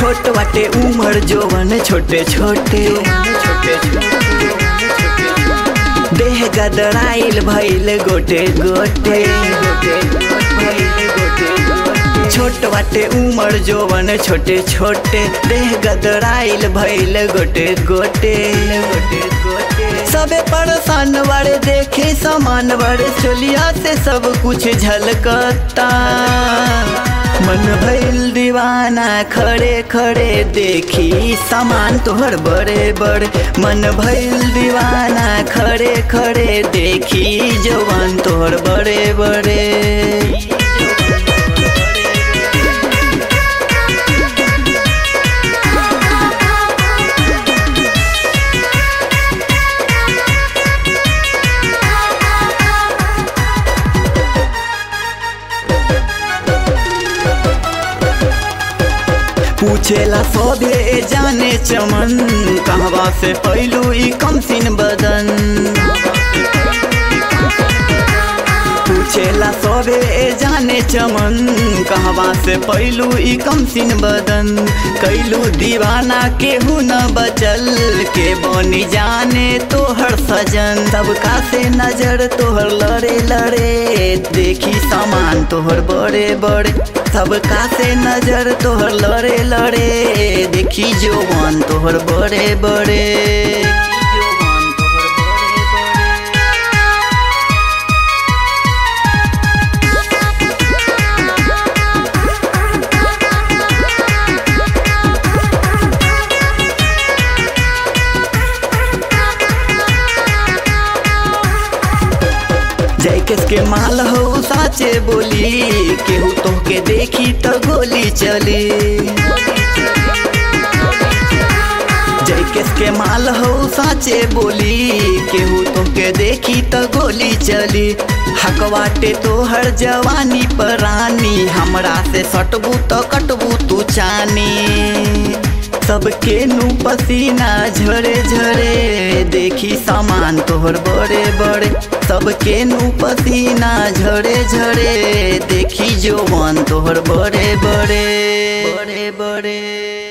छोट वाटे उमर जोवन छोटे छोटे छोटे देह गदराइल भइल गोटे गोटे छोट वाटे उमर जोवन छोटे छोटे देह गदराइल भइल गोटे गोटे गोटे गोटे सबे परेशान बड़े देखे समान बड़े चोलिया से सब कुछ झलकता मन भइल दीवाना खड़े खड़े देखी सामान तोहर बड़े बड़े मन भइल दीवाना खड़े खड़े देखी जवान तोहर बड़े बड़े पूछेला सोधे जाने चमन कहवा से पैलू ई कमसिन बदन पूछेला सोधे जाने चमन कहवा से पैलू ई कमसिन बदन कैलू दीवाना केहू न बचल के बनी जाने तोहर सजन सबका से नजर तोहर लड़े लड़े देखी सामान तोहर बड़े बड़े सबका से नजर तोहर लड़े लड़े देखी जोवन तोहर बड़े बड़े जय के माल हो साचे बोली केहू तोहके देखी तो गोली चली जय के माल हो साचे बोली केहू तोहके देखी तो गोली चली हकवाटे तोहर जवानी परानी हमरा से सटबू तो कटबू तू चानी सबके नु पसीना झरे झरे देखी सामान तोहर बड़े बड़े सबके नु पसीना झरे झरे देखी जवान तोहर बड़े बड़े बड़े बड़े